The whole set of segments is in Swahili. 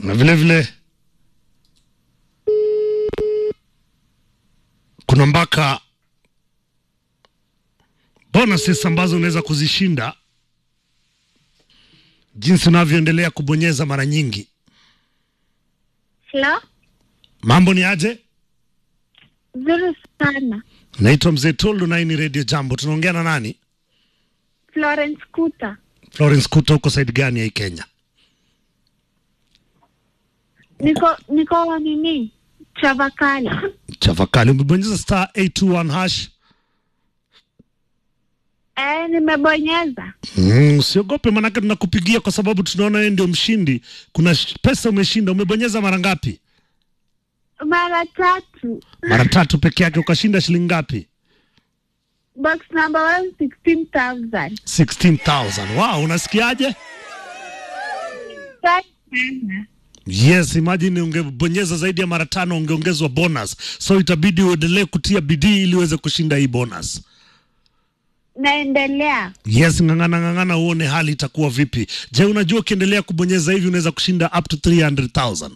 na vile vile kuna mpaka bonuses ambazo unaweza kuzishinda jinsi unavyoendelea kubonyeza mara nyingi. Hello? Mambo ni aje? Nzuri sana. Naitwa Mzee Toldo na hii ni Radio Jambo. Tunaongea na nani? Florence Kuta. Florence Kuta, huko side gani ya hii Kenya? Niko niko nini? Chavakala. Chavakali. Umebonyeza star 821 hash. Eh, nimebonyeza. Mm, usiogope manake tunakupigia kwa sababu tunaona wewe ndio mshindi. Kuna sh- pesa umeshinda. Umebonyeza mara ngapi? Mara tatu. Mara tatu peke yake ukashinda shilingi ngapi? Box number one, 16,000. 16,000. Wow, unasikiaje? Asante sana. Yes, imagine ungebonyeza zaidi ya mara tano ungeongezwa bonus. So itabidi uendelee kutia bidii ili uweze kushinda hii bonus. Naendelea. Yes, ng'ang'ana ng'ang'ana uone hali itakuwa vipi. Je, unajua ukiendelea kubonyeza hivi unaweza kushinda up to 300,000.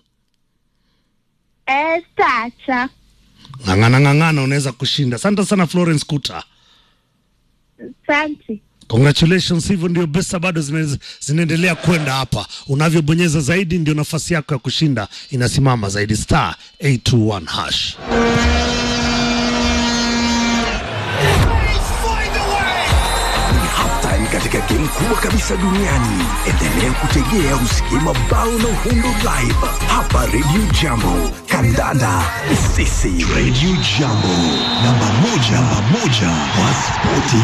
Eh, sitaacha. Ng'ang'ana ng'ang'ana unaweza kushinda. Asante sana Florence Kuta. Asante. Congratulations, hivyo ndio pesa bado zina- zinaendelea kwenda hapa. Unavyobonyeza zaidi ndio nafasi yako ya kushinda inasimama zaidi. Star 821 hash. Ni halftime katika game kubwa kabisa duniani. Endelea kutegea usikie mabao na uhundo live hapa Radio Jambo. Kandanda ni sisi. Radio Jambo, namba moja, namba moja wa spoti.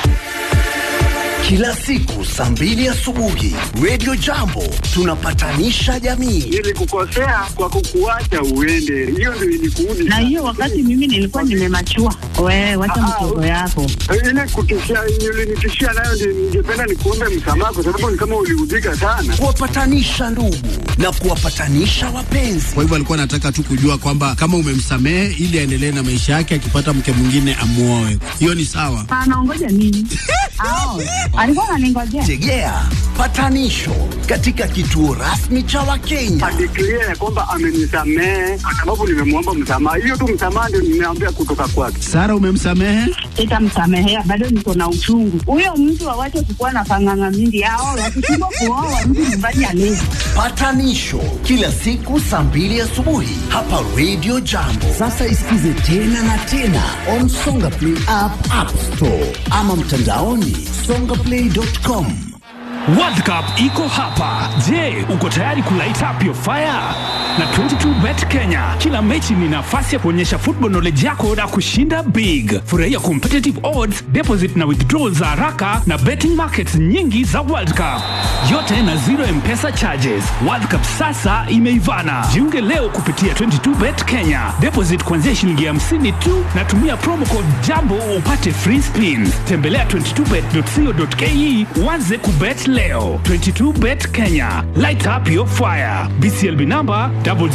Kila siku saa mbili asubuhi Radio Jambo tunapatanisha jamii. Nilikukosea kwa kukuacha uende, hiyo ndio ilikuudi. na hiyo wakati mimi nilikuwa nimemachua. Wewe wacha Ah, mtoto ah, yako. ile kutishia ulinitishia nayo, ndio ningependa nikuombe msamaha, kwa sababu ni kama uliudhika sana. kuwapatanisha ndugu na kuwapatanisha wapenzi. Kwa hivyo alikuwa anataka tu kujua kwamba kama umemsamehe ili aendelee na maisha yake, akipata mke mwingine amuoe. Hiyo ni sawa. Anaongoja nini? Ao, alikuwa ananingojea. Tegea patanisho katika kituo rasmi cha Wakenya. Adeklia ya kwamba amenisamehe kwa sababu nimemwomba msamaha. Hiyo tu msamaha ndio nimeambia kutoka kwake. Sara, umemsamehe? Sitamsamehea, bado niko na uchungu. Huyo mtu awache kukuwa na panganga mingi. Ao, wakishindwa kuoa mtu nyumbani alezi. Patanisho kila siku saa mbili asubuhi hapa Radio Jambo. Sasa isikize tena na tena on Songa Play app, App Store ama mtandaoni songaplay.com. World Cup iko hapa. Je, uko tayari kulight up your fire? Na 22bet Kenya, kila mechi ni nafasi ya kuonyesha football knowledge yako na kushinda big. Furahia competitive odds, deposit na withdrawal za haraka na betting markets nyingi za World Cup, yote na zero mpesa charges. World Cup sasa imeivana. Jiunge leo kupitia 22bet Kenya, deposit kuanzia shilingi 50 tu na tumia promo code jambo upate free spin. Tembelea 22bet.co.ke uanze kubet leo. 22bet Kenya, light up your fire. BCLB number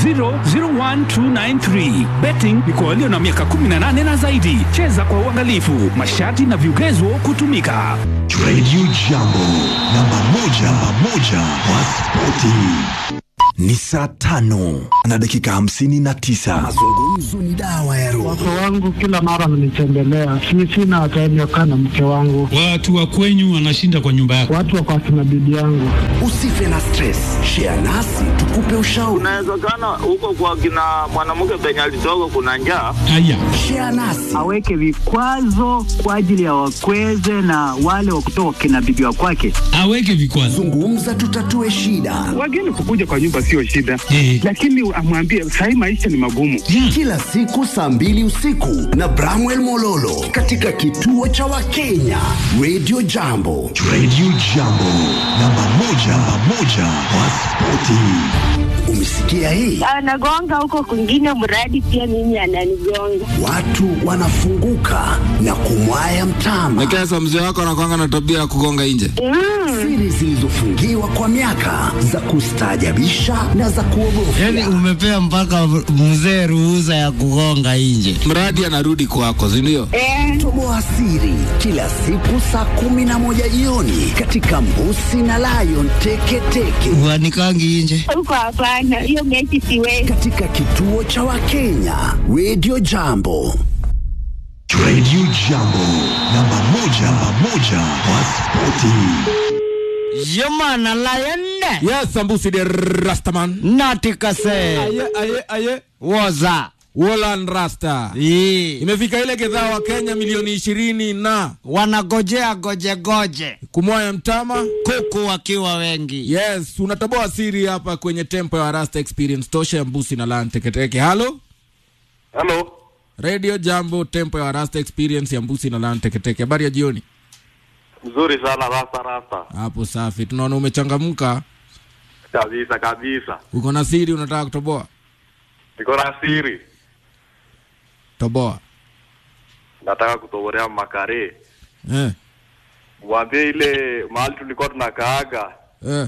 0001293. Betting ni kwa walio na miaka 18 na zaidi. Cheza kwa uangalifu. Masharti na vigezo kutumika. Radio Jambo, namba moja, namba moja wa spoti. Ni saa tano na dakika hamsini na tisa. Mazungumzo ni dawa ya roho. Wake wangu kila mara mnitembelea, si sina time ya kukaa na mke wangu, Watu wa kwenyu wanashinda kwa nyumba yako. watu wako akina bibi yangu. Usife na stress, share nasi tukupe ushauri. Inawezekana huko kwa kina mwanamke penye alitoka kuna njaa. Haya, Share nasi Aweke vikwazo kwa ajili ya wakweze na wale wa kutoka kina bibi wa kwake. aweke vikwazo. zungumza, tutatue shida. Wageni kukuja kwa nyumba sio shida, Eh. lakini amwambie sahii maisha ni magumu. Kila siku saa mbili usiku na Bramwell Mololo katika kituo cha Wakenya Radio Jambo. Radio Jambo, namba moja, namba moja wa spoti. Umesikia hii? Anagonga huko kwingine, mradi pia mimi ananigonga. Watu wanafunguka na kumwaya mtama. Sasa mzee wako anakwanga na tabia ya kugonga nje. Siri zilizofungiwa kwa miaka za kustaajabisha na za kuogofya. Yaani umepea mpaka mzee ruhusa ya kugonga nje, mradi anarudi kwako, si ndio? Eh, Toboa siri kila siku saa kumi na moja jioni katika Mbusi na Lion Teketeke. teketeke Wanikangi nje. Huko hapana, hiyo mechi siwezi. katika kituo cha Wakenya Radio Jambo. Radio Jambo, namba moja, namba moja kwa spoti. Yomana layende. Yes, Sambusi de Rastaman. Natikase. Aye, aye, aye. Woza. Wolan Rasta. Ii. Imefika ile gedhaa wa Kenya milioni ishirini na Wanagojea goje goje. kumwaya mtama. Kuku wakiwa wengi. Yes, unatoboa siri hapa kwenye tempo ya Rasta Experience tosha ya Mbusi na Lan Teketeke. Halo? Halo. Radio Jambo, tempo ya Rasta Experience ya Mbusi na Lan Teketeke. Habari ya jioni. Mzuri sana rasta rasta. Hapo safi. Tunaona umechangamka. Kabisa kabisa. Uko na siri unataka kutoboa? Niko na siri. Toboa. Nataka kutoborea makare. Eh. Mwambie ile mahali tulikuwa tunakaaga Eh.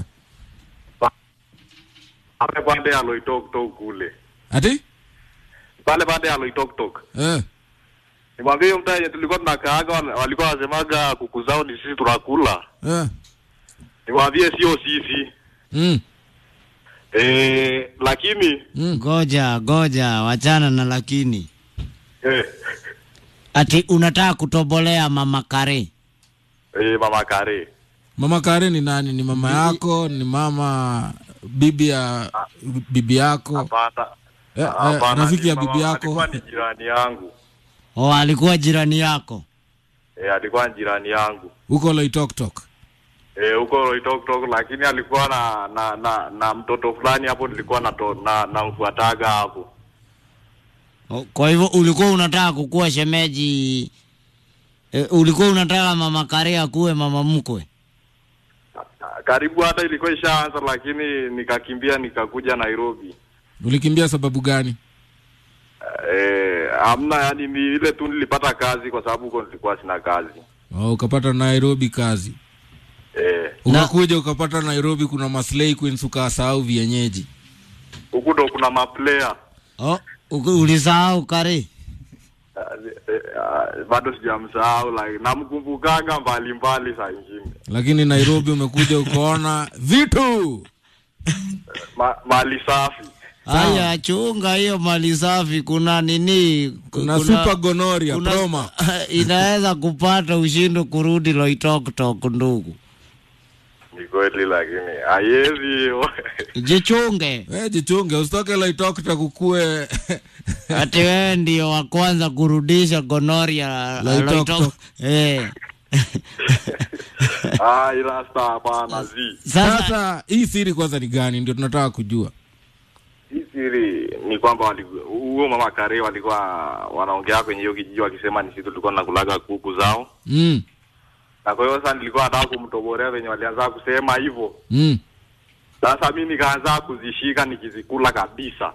pale pande ya Loitoktok kule. Ati? Pale pande ya Loitoktok. Eh. Nimwambie hiyo mtaa yenye tulikuwa tunakaaga wal- walikuwa wasemaga kuku zao ni sisi tunakula. Eh. Nimwambie sio sisi. Mm. Eh, lakini Goja goja, wachana na lakini. eh, Ati unataka kutobolea mama kare. eh, mama kare. Mama Kare ni nani? Ni mama yako? Ni mama bibi ya bibi yako? Hapana. Eh, eh, Hapana, rafiki ni ya mama- bibi yako? Alikuwa ni jirani yangu. O, alikuwa jirani yako. Eh, alikuwa ni jirani yangu. Huko Loitoktok. Eh, huko Loitoktok lakini alikuwa na na na, na mtoto fulani hapo nilikuwa na na namfuataga hapo. O, Kwa hivyo ulikuwa unataka kukuwa shemeji e, ulikuwa unataka mama kare akuwe mama mkwe. Karibu hata ilikuwa ishaanza lakini nikakimbia nikakuja Nairobi. Ulikimbia sababu gani? Eh, amna yani ni ile tu nilipata kazi kwa sababu huko nilikuwa sina kazi. Oh, ukapata Nairobi kazi. Eh, Ukakuja ukapata Nairobi kuna maslay queens ukasahau vienyeji. huku ndo kuna maplayer. Oh, uku- ulisahau kare. Eh, eh, ah, bado sijamsahau like namkumbukaga mbali mbali saa ingine. Lakini Nairobi umekuja ukaona vitu. Ma, mali safi. Haya, chunga hiyo mali safi. Kuna nini? Kuna super gonorrhea, proma. inaweza kupata ushindo kurudi Loitoktok, ndugu. Ni kweli lakini haiwezi hiyo. Jichunge. Eh, jichunge usitoke Loitoktok ukue Ati wewe ndio wa kwanza kurudisha gonoria Loitoktok. Eh. Ah, ila sasa hapana zi. Sasa hii siri kwanza ni gani? Ndio tunataka kujua. Hii siri ni kwamba wali- huo mama Kare walikuwa wanaongea kwenye hiyo kijiji wakisema ni sisi tulikuwa tunakulaga kuku zao. Mm. Na kwa hiyo sasa nilikuwa nataka kumtoborea venye walianza kusema hivyo. Mm. Sasa mi nikaanza kuzishika nikizikula kabisa.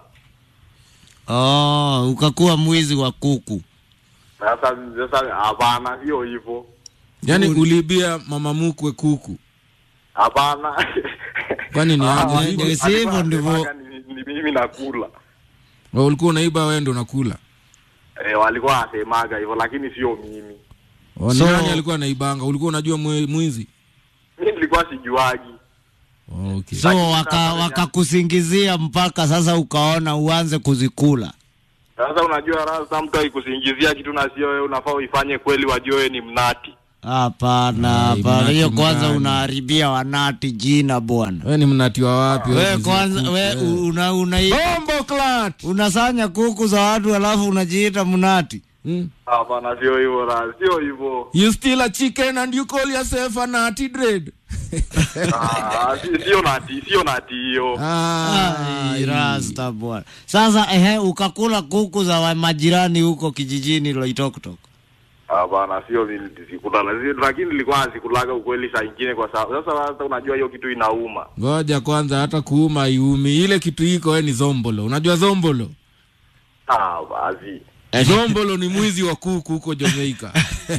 Oh, ukakuwa mwizi wa kuku. Sasa sasa hapana, sio hivyo. Yaani uliibia mama mkwe kuku. Hapana. Kwani ni Ah, aje? walikuwa- Ndio sivyo walikuwa ndivyo. wanasemaga ni, ni mimi nakula. Wewe ulikuwa unaiba wewe ndio unakula. Eh, walikuwa wanasemaga hivyo lakini sio mimi. Oh, ni So- nani alikuwa anaibanga? Ulikuwa unajua mwe- mwizi? Mimi nilikuwa sijuagi. Oh, okay. So waka wakakusingizia mpaka sasa ukaona uanze kuzikula. Sasa unajua rasa, mtu akikusingizia kitu na sio wewe, unafaa uifanye kweli, wajue wewe ni mnati. Hapana, Ai, hapana. Hiyo mnati kwanza mgani? unaharibia wanati jina bwana. Wewe ni mnati wa wapi? We mzee kwanza kuku? we Eh. una, una, Bombo clat. unasanya kuku za watu alafu unajiita mnati. Mm. Hapana, sio hivyo rasa, sio hivyo. You steal a chicken and you call yourself a nutty dread. Ah, si- Sio nati, sio nati hiyo. Ah, Ai, rasta bwana. Sasa ehe, ukakula kuku za wa- majirani huko kijijini Loitoktok. Hapana, sio mimi sikula, lakini nilikuwa nasikulaga ukweli saa ingine, kwa sababu sasa sasa unajua hiyo kitu inauma. Ngoja kwanza hata kuuma iumi. Ile kitu iko wewe ni zombolo. Unajua zombolo? Ah, basi. Zombolo ni mwizi wa kuku huko Jamaica.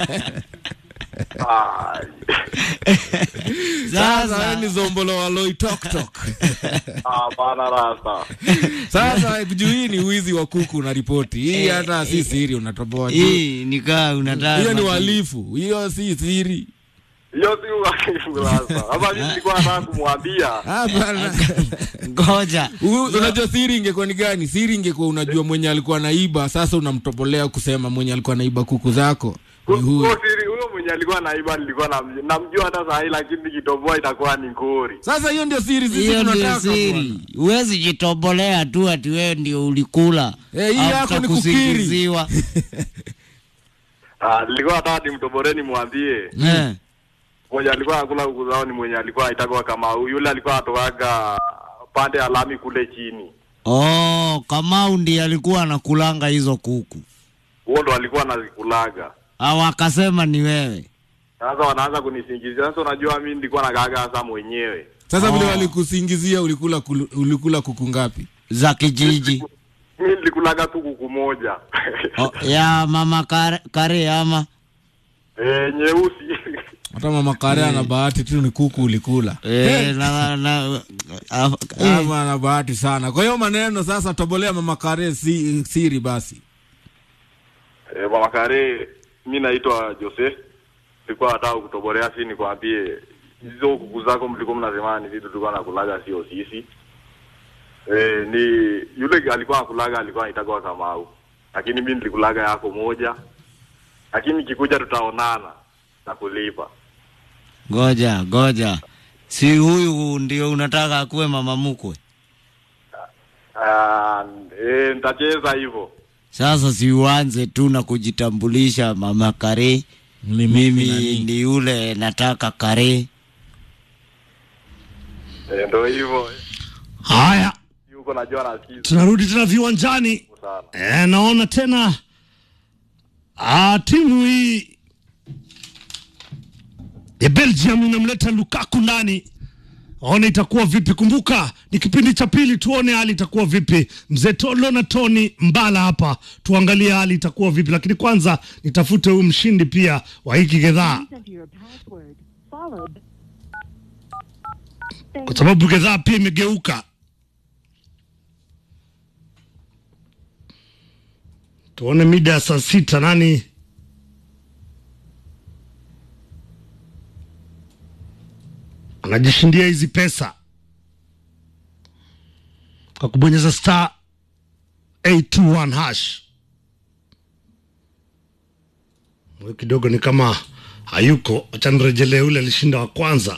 Ah, Sasa wewe ni zombolo wa Loitoktok. Hapana rasa. Sasa juu hii ni wizi wa kuku una ripoti. Hii hata si siri unatoboa tu. Hii nikaa unataka Hiyo ni uhalifu. Hiyo si siri. hiyo si ukurasa. Sasa mimi nilikuwa nataka kumwambia Hapana. Ngoja. U- Unajua siri ingekuwa ni gani? Siri ingekuwa unajua mwenye alikuwa naiba, sasa unamtopolea kusema mwenye alikuwa naiba kuku zako ni huyu. huyo siri, huyo mwenye alikuwa naiba nilikuwa nam- namjua hata saa hii, lakini nikitoboa itakuwa ni ngori. Sasa hiyo ndio siri sisi Hiyo ndio tunataka. siri. Huwezi jitobolea tu ati wewe ndio ulikula. Eh, hii After yako ni kukiri. kusingiziwa. Ah, nilikuwa nataka nimtoboreni mwambie Eh. mwenye alikuwa anakula kuku zao ni mwenye alikuwa aitaka kama huyu. yule alikuwa atokaga pande ya lami kule chini, Oh, Kamau ndiye alikuwa anakulanga hizo kuku. huo ndo alikuwa anazikulaga. Au akasema ni wewe. Sasa wanaanza kunisingizia. Sasa unajua mimi nilikuwa nakaaga sasa mwenyewe Sasa vile Oh. walikusingizia ulikula kulu- ulikula kuku ngapi? Za kijiji. mimi nilikulaga tu kuku moja Oh, ya mama kare, kare ama eh, nyeusi Hata mama Karea ana bahati tu ni kuku ulikula. eh, na, na, ah, eh. Ama ana bahati sana. Kwa hiyo maneno sasa tobolea mama Karea si, siri basi. eh, mama Kare, mi naitwa Jose, nilikuwa nataka kutoborea si nikwambie hizo kuku zako mlikuwa mnasema ni vitu tulikuwa nakulaga, sio sisi. Eh, ni yule alikuwa nakulaga, alikuwa anaitwa Kamau, lakini mi nilikulaga yako moja, lakini kikuja tutaonana na kulipa. Ngoja, ngoja. Si huyu ndio unataka akuwe mama mkwe? Ah, eh, nitacheza hivyo. Sasa si uanze tu na kujitambulisha mama kare. Ni Mimi ni yule nataka kare. Eh, ndo hivyo Haya, yuko najua nasikiza tunarudi tena viwanjani. sana. E, naona tena ah, timu hii ya Belgium inamleta Lukaku ndani. Ona itakuwa vipi? Kumbuka ni kipindi cha pili, tuone hali itakuwa vipi. Mzee Tolo na Tony Mbala hapa, tuangalie hali itakuwa vipi, lakini kwanza nitafute huyu mshindi pia wa hiki gedhaa, kwa sababu gedhaa pia imegeuka. Tuone mida ya saa sita nani anajishindia hizi pesa kwa kubonyeza star 821 hash. Huyu kidogo ni kama hayuko, acha nirejelee ule alishinda wa kwanza,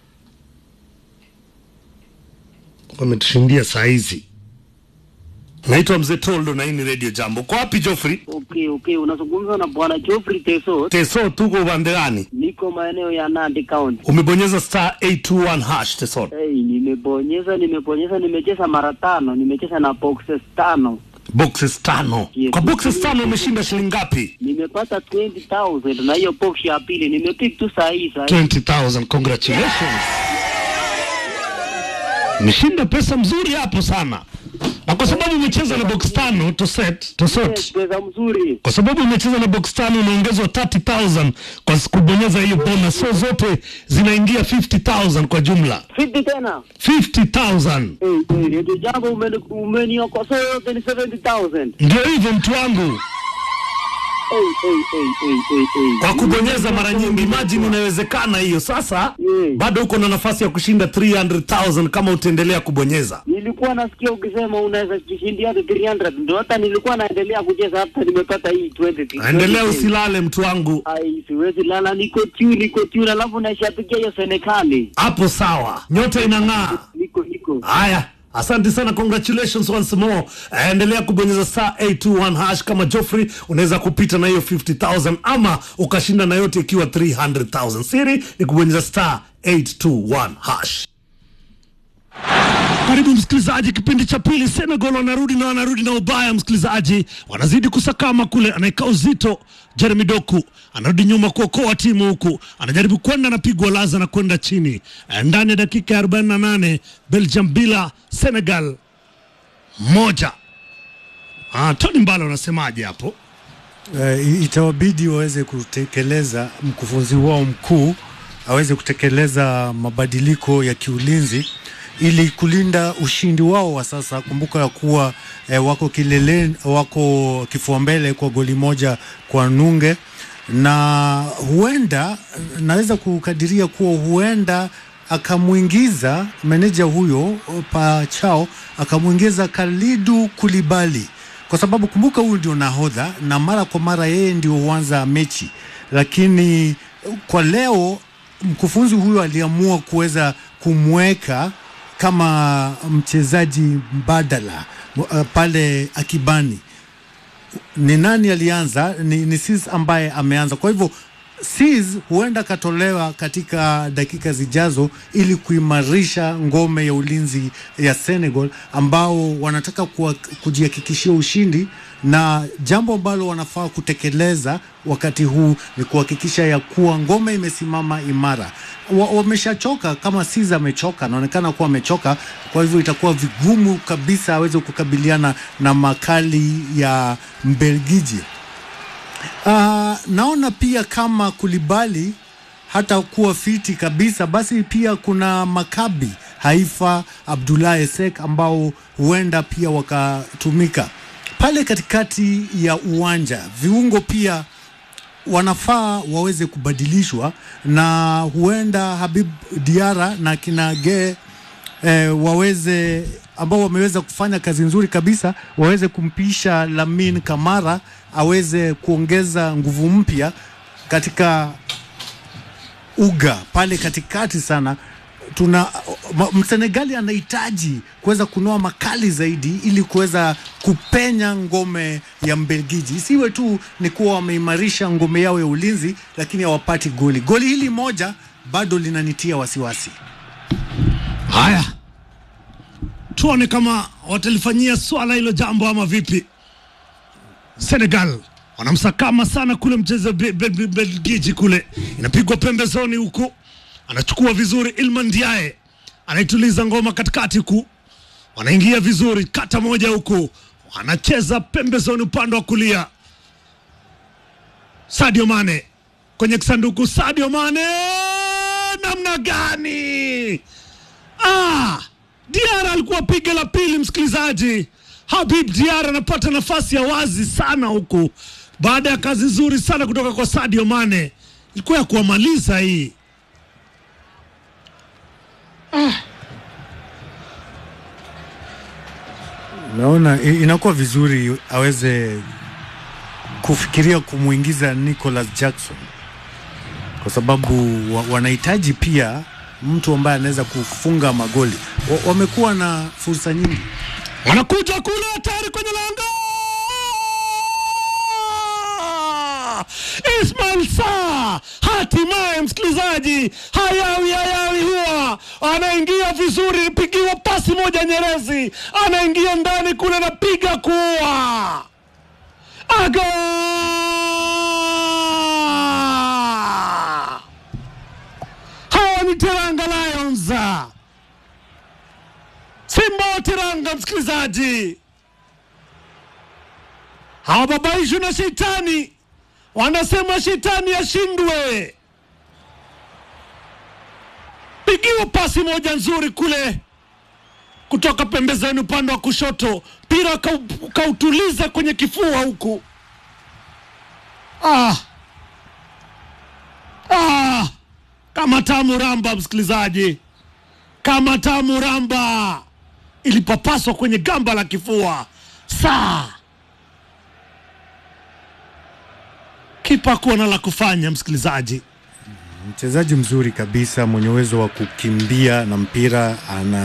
ametushindia saa hizi. Naitwa Mzee Toldo na hii ni Radio Jambo. Kwa wapi Joffrey? Okay, okay, unazungumza na bwana Geoffrey Teso. Teso, tuko upande gani? Niko maeneo ya Nandi County. Umebonyeza star 821 hash Teso. Hey, nimebonyeza nimebonyeza, nimecheza mara tano, nimecheza na boxes tano, Boxes tano. Yes. Kwa boxes tano umeshinda shilingi ngapi? nimepata 20,000 na hiyo box ya pili nimepick tu saa hii saa hii. 20,000. Congratulations. Umeshinda pesa mzuri hapo sana. Na kwa sababu umecheza na box tano to set, to sort. Yes, pesa mzuri. Kwa sababu umecheza na box tano unaongezwa 30,000 kwa kubonyeza hiyo bonus. So zote zinaingia 50,000 kwa jumla. 50 tena. 50,000. Hey, hey, ndio jambo umeni- umeniokosoa yote ni 70,000. Ndio hivyo mtu wangu. Hey, hey, hey, hey, hey, hey. kwa kubonyeza mara nyingi. Imagine inawezekana hiyo. Sasa bado uko na nafasi ya kushinda 300,000 kama utaendelea kubonyeza. Nilikuwa nasikia ukisema unaweza jishindia hadi 300 ndio hata nilikuwa naendelea kucheza hata nimepata hii 20. Endelea usilale mtu wangu, Ai, siwezi lala, niko tu, niko tu, alafu naishapikia hiyo Senekali. hapo sawa, nyota inang'aa. Niko niko. Haya, asante sana, congratulations once more. Eh, Endelea kubonyeza star 821 hash kama Joffrey, unaweza kupita na hiyo 50000 ama ukashinda na yote ikiwa 300000. Siri ni kubonyeza star 821 hash. Karibu msikilizaji, kipindi cha pili. Senegal wanarudi na wanarudi na ubaya, msikilizaji, wanazidi kusakama kule, anaeka uzito. Jeremy Doku anarudi nyuma kuokoa timu huku, anajaribu kwenda, anapigwa laza na kwenda chini. Eh, Ndani ya dakika ya 48 Belgium bila Senegal moja. Ah, Tony Mbalo anasemaje hapo? uh, itawabidi waweze kutekeleza mkufunzi wao mkuu aweze kutekeleza mabadiliko ya kiulinzi ili kulinda ushindi wao wa sasa. Kumbuka ya kuwa eh, wako kileleni, wako kifua mbele kwa goli moja kwa nunge na huenda naweza kukadiria kuwa huenda akamwingiza meneja huyo Pachao akamwingiza Kalidu Kulibali kwa sababu kumbuka, huyu ndio nahodha na mara kwa mara yeye ndio huanza mechi, lakini kwa leo mkufunzi huyo aliamua kuweza kumweka kama mchezaji mbadala uh, pale akibani. Ni nani alianza? Ni, ni Sis ambaye ameanza. Kwa hivyo Sis huenda akatolewa katika dakika zijazo ili kuimarisha ngome ya ulinzi ya Senegal ambao wanataka kuwa, kujihakikishia ushindi, na jambo ambalo wanafaa kutekeleza wakati huu ni kuhakikisha ya kuwa ngome imesimama imara. Wameshachoka wa kama Sis amechoka, anaonekana kuwa amechoka, kwa hivyo itakuwa vigumu kabisa aweze kukabiliana na makali ya Mbelgiji. Uh, naona pia kama Kulibali hata kuwa fiti kabisa, basi pia kuna Makabi Haifa Abdullah Esek ambao huenda pia wakatumika pale katikati ya uwanja. Viungo pia wanafaa waweze kubadilishwa na huenda Habib Diara na kinage eh, waweze ambao wameweza kufanya kazi nzuri kabisa waweze kumpisha Lamin Kamara aweze kuongeza nguvu mpya katika uga pale katikati sana. Tuna Msenegali anahitaji kuweza kunoa makali zaidi ili kuweza kupenya ngome ya Mbelgiji. Isiwe tu ni kuwa wameimarisha ngome yao ya ulinzi, lakini hawapati goli. Goli hili moja bado linanitia wasiwasi. Haya, tuone kama watalifanyia swala hilo jambo ama vipi. Senegal wanamsakama sana kule mchezo Belgiji kule, inapigwa pembezoni huku, anachukua vizuri Ilman Ndiaye, anaituliza ngoma katikati huku, wanaingia vizuri, kata moja huku, wanacheza pembezoni upande wa kulia. Sadio Mane kwenye kisanduku, Sadio Mane namna gani? Ah, Diara alikuwa piga la pili, msikilizaji. Habib Diara anapata nafasi ya wazi sana huku baada ya kazi nzuri sana kutoka kwa Sadio Mane, ilikuwa ya kuwamaliza hii. Ah. Naona inakuwa vizuri aweze kufikiria kumwingiza Nicholas Jackson kwa sababu wa, wanahitaji pia mtu ambaye anaweza kufunga magoli. Wa, wamekuwa na fursa nyingi wanakuja kule hatari kwenye lango. Ismail Saa hatimaye, msikilizaji, hayawi hayawi, huwa anaingia vizuri, pigiwa pasi moja Nyerezi, anaingia ndani kule, anapiga kuwa aga hawa ni Teranga Lions, Simba wa Teranga, msikilizaji, hawababaishwi na shetani, wanasema shetani ashindwe. Pigiwa pasi moja nzuri kule kutoka pembezoni upande wa kushoto, mpira kautuliza kwenye kifua huku. Ah. Ah. Kama tamu ramba, msikilizaji, kama tamu ramba ilipapaswa kwenye gamba la kifua. Saa kipa kuwa na la kufanya, msikilizaji. Mchezaji mzuri kabisa mwenye uwezo wa kukimbia na mpira ana